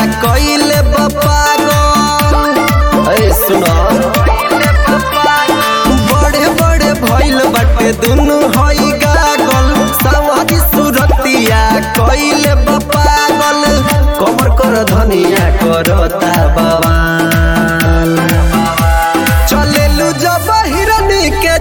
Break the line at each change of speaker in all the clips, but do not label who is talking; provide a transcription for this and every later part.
कइले बपागल ए सुनो बड़े बड़े भइल बाटे दुनु हई गागल सवारी सुरतिया कइले बपागल कमर कर धनिया करता बवाल चलेलु जब हिरनी के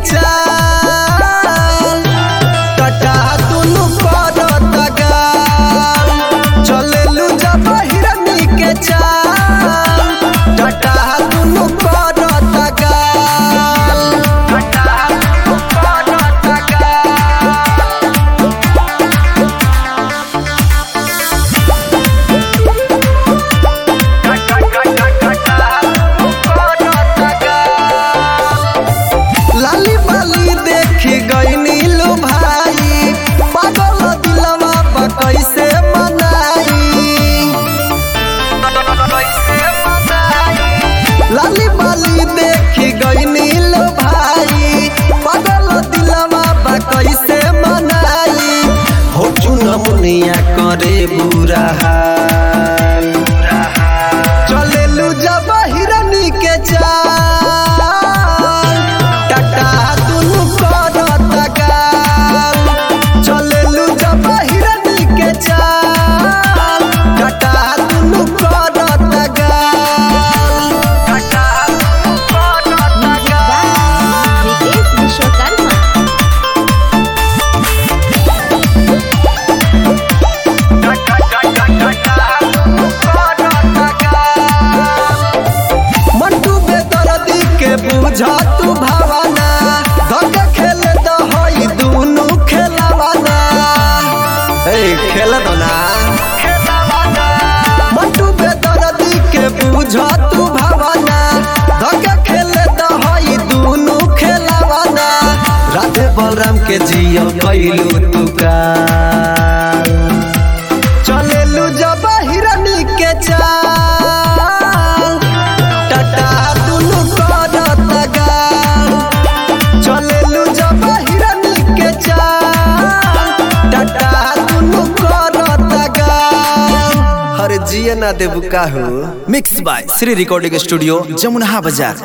चाल टटा दुनु करता गाल चलेलु जब हिरनी के चाल टटा दुनु करता गाल टटा दुनु करता गाल लाली बाली देखी गई नीलू भाई पागल दिलवा बा कैसे मनाई लाली बाली देखी गई नीलू भाई पागल दिलवा बा कैसे मनाई हो चुना मुनिया करे बुरा हाल चलेलु जब हिरनी के चाल टाटा दुनु करता गाल चलेलु जब हिरनी के चाल टाटा दुनु करता गाल टाटा दुनु करता गाल
विकेश विश्वकर्मा
मंटू बेदर्दी के बुझा तू भावना धक खेल दहई दुनु खेलवाना ए खेल दो ना मंटू बेदर्दी के बुझा तू भावना धक खेल दहई दुनु खेलवाना राधे बलराम के जियो कैलू तू का चलेलु जब हिरनी के चाल टाटा दुनु करता गाल चलेलु जब हिरनी के चाल टाटा दुनु करता गाल हर जिया ना देबू काहू mix by Shri recording studio Jamuna बाजार